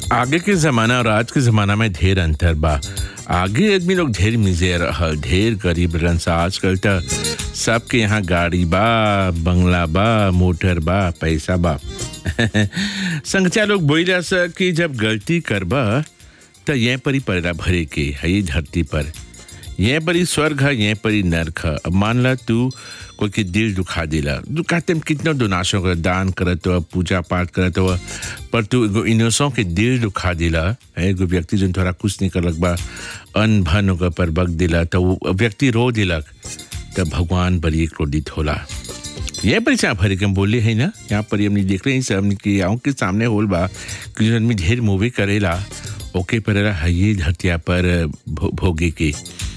आगे के जमाना और आज के जमाना में ढेर अंतर बा आगे आदमी लोग ढेर मिजे रहल ढेर गरीब रहन सा आजकल त सबके यहाँ गाड़ी बा बंगला बा मोटर बा पैसा बा संगचा लोग बोला सा कि जब गलती करबा त ये परी पड़ेला भरे के है ये धरती पर ये परी स्वर्ग है ये परी नरक है अब मान ला तू कोई के दिल दुखा दिला दुखाते में कितना डोनाशों का दान करत हो पूजा पाठ करत हो पर तू एगो इनोसों के दिल दुखा दिला है एगो व्यक्ति जो थोड़ा कुछ नहीं करलक बा अन भन ओकर पर बग दिला तो वो व्यक्ति रो दिलक तब भगवान बड़ी क्रोधित होला ये पर चाह भरे के हम बोले है ना यहाँ पर हमने देख रहे हैं सब हमने की आँख के सामने होल बा कि जो आदमी ढेर मूवी करेला ओके पर है ये धरतिया पर भो, भोगे के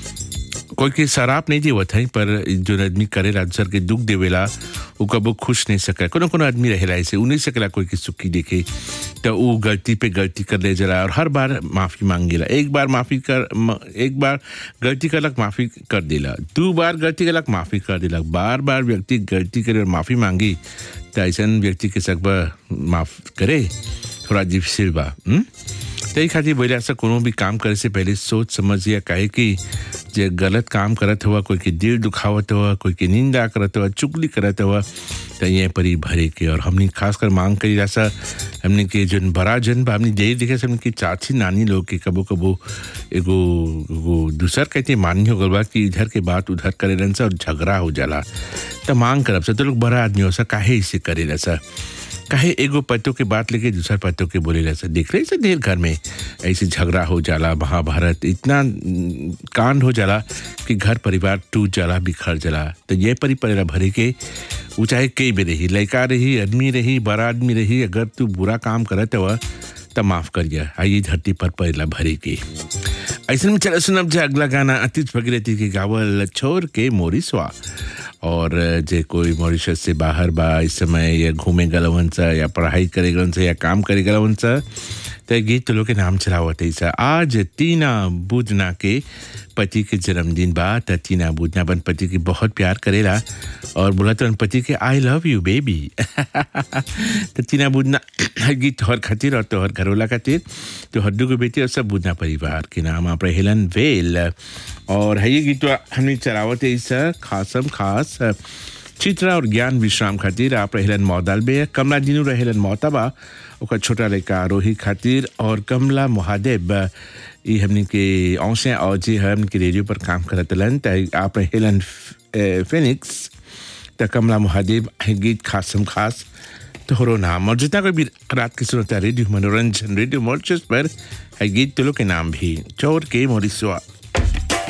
कोई के शराब नहीं देवत है पर जो आदमी करेला दूसर के दुख देवेला वो कबो खुश नहीं सका कोनो कोनो आदमी रहेला ऐसे उ नहीं सकेला कोई के सुखी देखे तो वो गलती पे गलती कर ले जला और हर बार माफी मांगेला एक बार माफी कर म, एक बार गलती करलक माफी कर देला दो बार गलती करलक माफी कर देलक बार बार व्यक्ति गलती करे और माफी मांगी तो ऐसा व्यक्ति के सकबा माफ करे थोड़ा डिफिसिल बा हुँ? तही खातिर बोले ऐसा कोनो भी काम करे से पहले सोच समझिए काहे कि जे गलत काम करत हुआ कोई के दिल दुखावत हुआ कोई के निंदा करत हुआ चुगली करत हुआ तो ये परी भरे के और हमने खासकर मांग करी ऐसा हमने के जो बड़ा जन बा हमने यही देखे हमने की चाची नानी लोग के कबो कबो एगो एगो दूसर कहते मानी हो गल बा कि इधर के बात उधर करे रहन सा और झगड़ा हो जाला तो मांग करब सा तो लोग बड़ा आदमी हो सा काहे इसे करे सा काहे एगो पत्तों के बात लेके दूसर पत्तों के बोले ऐसा देख रहे से ढेर घर में ऐसे झगड़ा हो जाला महाभारत इतना कांड हो जाला कि घर परिवार टूट जाला बिखर जाला तो ये परी पड़ेला भरे के वो चाहे कई भी रही लड़का रही आदमी रही बड़ा आदमी रही अगर तू बुरा काम करत हुआ तो माफ करिए आइए धरती पर पड़ेला भरे के ऐसे में चलो सुनब जे अगला गाना अतीत भगीरथी के गावल छोड़ के मोरी स्वा और जे कोई मॉरिशस से बाहर बा इस समय या घूमे गलवन सा या पढ़ाई करे गलन सा या काम करे गलवन सा तो गीत तो लोग के नाम चलावत है सा आज टीना बुजना के पति के जन्मदिन बा त टीना बुजना अपन पति के बहुत प्यार करेला और बोला तो पति के आई लव यू बेबी तो टीना बुजना गीत तोहर खातिर और तोहर घरवाला खातिर तो हड्डू के बेटी और सब बुजना परिवार के नाम आप हेलन वेल और है ये गीत हमने चलावत है इस खासम खास चित्रा और ज्ञान विश्राम खातिर आप रहेलन मौदाल बे कमला दिनू रहेलन मोहताबा ओकर छोटा लड़का आरोही खातिर और कमला महादेव ये हमने के औसे और जी हमने के रेडियो पर काम करत लन त आप हेलन फिनिक्स त कमला महादेव गीत खासम खास तोहरो नाम और जितना कोई भी रात की सुनता रेडियो मनोरंजन रेडियो मॉर्चस पर है गीत तुलो के नाम भी चोर के मोरिसवा